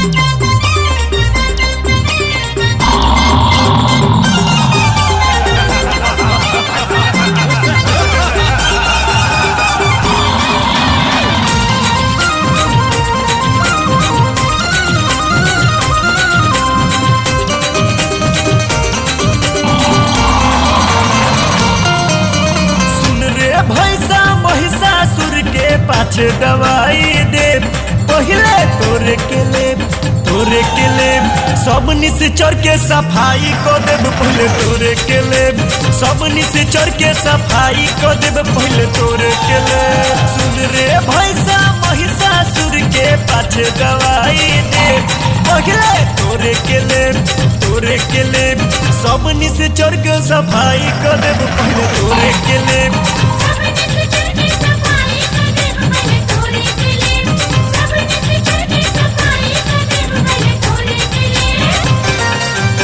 सुन रे भैसा महिषासुर के पाछे दवाई दे पहले तोरे के ले तोरे के ले सब निश्चर के सफाई को देब पहले तोरे के ले सब निश्चर के सफाई को देब पहले तोरे के ले सुन रे भैसा महिषासुर के पाछे दवाई दे पहले तोरे के ले तोरे के ले सब निश्चर के सफाई को देब पहले तोरे के ले सबने से चढ़ के सफाई कर देव पहले तोरे के लिए सबने से चढ़ के सफाई कर देव पहले तोरे के लिए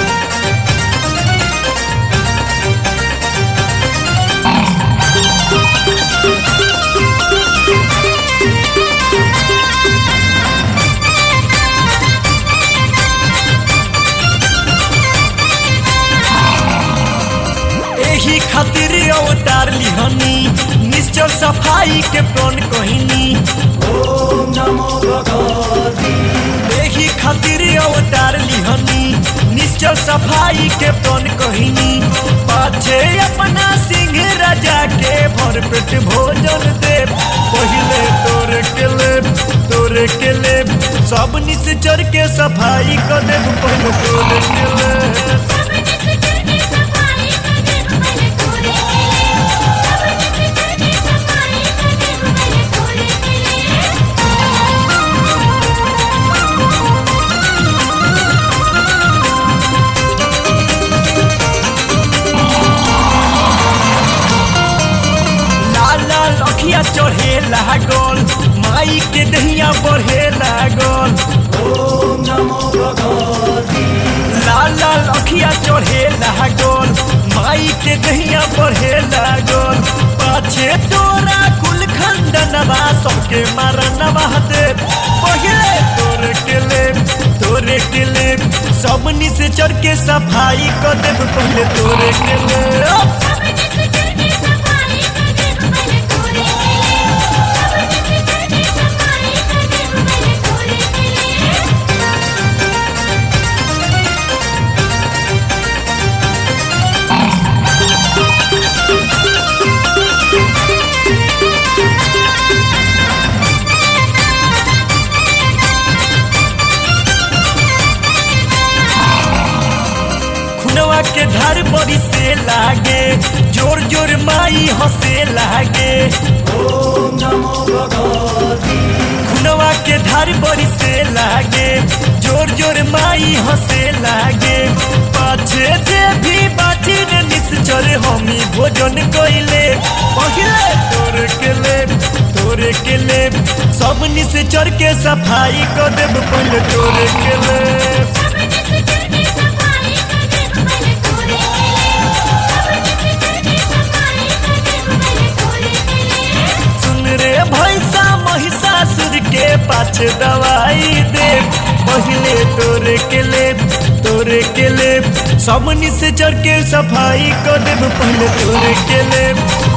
एही खातिर अवतार लिहनी निश्चल सफाई के प्रण कहनी एही खातिर अवतार लिहनी निश्चल सफाई के प्रण कहनी पाछे अपना सिंह राजा के भर पेट भोजन दे पहले तोरे के ले तोरे के ले सब निश्चर के सफाई कर देब पहले तोरे के ले सबने से चढ़ के सफाई कर देव पहले तोरे के लिए सबने से चढ़ के सफाई कर देव पहले तोरे के लिए लाल लाल अखिया चढ़े लागल माई के दहिया बढ़े लागल लाल लाल अखिया चढ़े लागल माई के दहिया बढ़े लागल पाछे तोरा कुल खंडनवा सबके मारनवा दे पहले तोरे के ले तोरे के ले सब निसे चढ़ के सफाई कर देब पहले तोरे के ले सबने से चढ़ के सफाई कर देव पहले तोरे के लिए सबने से चढ़ के सफाई कर देव पहले तोरे के लिए खुनवा के धार बड़ी से लागे जोर जोर माई हंसे लागे खुनवा के धार बड़ी से लागे जोर जोर माई हंसे लागे पाछे जे भी बाची रे निश्चर हमी भोजन कइले पहिले तोरे के ले तोरे के ले सब निश्चर के सफाई कर देब पहिले तोरे के ले सबने से चढ़ के सफाई कर देव पहले तोरे के लिए सबने से चढ़ के सफाई कर देव पहले तोरे के लिए सुन रे भैसा महिषासुर के पाछे दवाई दे पहले तोरे के ले तोरे के ले सब निश्चर के सफाई कर देब पहले तोरे के ले